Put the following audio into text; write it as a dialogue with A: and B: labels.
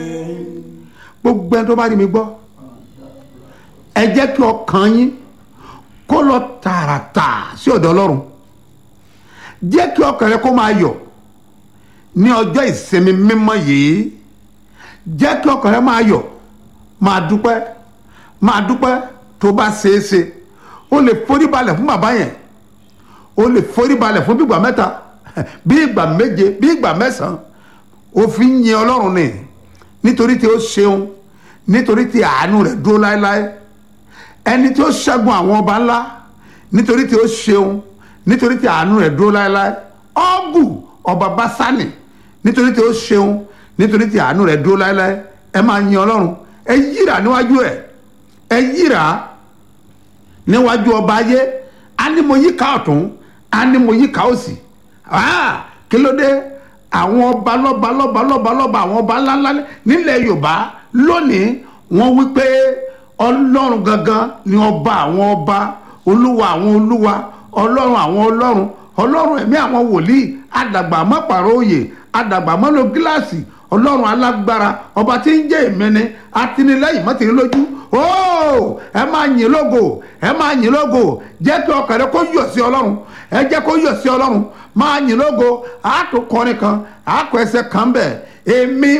A: gbogbo ẹni tó bá rí mi gbọ́ ẹ jẹ́ kí ọkàn yín kó lọ tààràtà sí ọ̀dọ̀ ọlọ́run jẹ́ kí ọkàn rẹ kó máa yọ̀ ní ọjọ́ ìsinmi mímọ́ yìí jẹ́ kí ọkàn rẹ máa yọ̀ máa dúpẹ́ máa dúpẹ́ tó bá ṣeé ṣe o lè forí balẹ̀ fún bàbá yẹn o lè forí balẹ̀ fún bí ìgbà mẹ́ta bí ìgbà méje bí ìgbà mẹ́sàn-án o fi ń yin ọlọ́run ni nítorí tí ó ṣeun nítorí tí àánú rẹ̀ dúró láéláé ẹni tí ó ṣẹ́gun àwọn ọba ńlá nítorí tí ó ṣeun nítorí tí àánú rẹ̀ dúró láéláé ọ́gù ọba básánì nítorí tí ó ṣeun nítorí tí àánú rẹ̀ dúró láéláé ẹ máa yin ọlọ́run ẹ yíra níwájú ẹ ẹ yíra níwájú ọba ayé á ní mo yíká ọ̀tún á ní mo yíká òsì kí ló dé àwọn ọba lọ́ba lọ́ba lọ́ba lọ́ba àwọn ọba ńláńlá nílẹ̀ yorùbá lónìí wọ́n wí pé ọlọ́run gangan ni ọba àwọn ọba olúwa àwọn olúwa ọlọ́run àwọn ọlọ́run ọlọ́run ẹ̀mí àwọn wòlíì àdàgbà mọ́pàrọ̀ òye àdàgbà mọ́lò gíláàsì ọlọ́run alágbára ọba tí ń jẹ́ ìmẹ́ni atinilẹ́yìn mọ́tìrí lójú ooo ẹ máa yìn lógo ẹ máa yìn lógo jẹ́ kí ọkàn rẹ kó yọ̀ sí ọlọ́run ẹ jẹ́ kó yọ̀ sí ọlọ́run máa yìn lógo àtò kọrin kan àkọ ẹsẹ̀ kan bẹ̀ èmi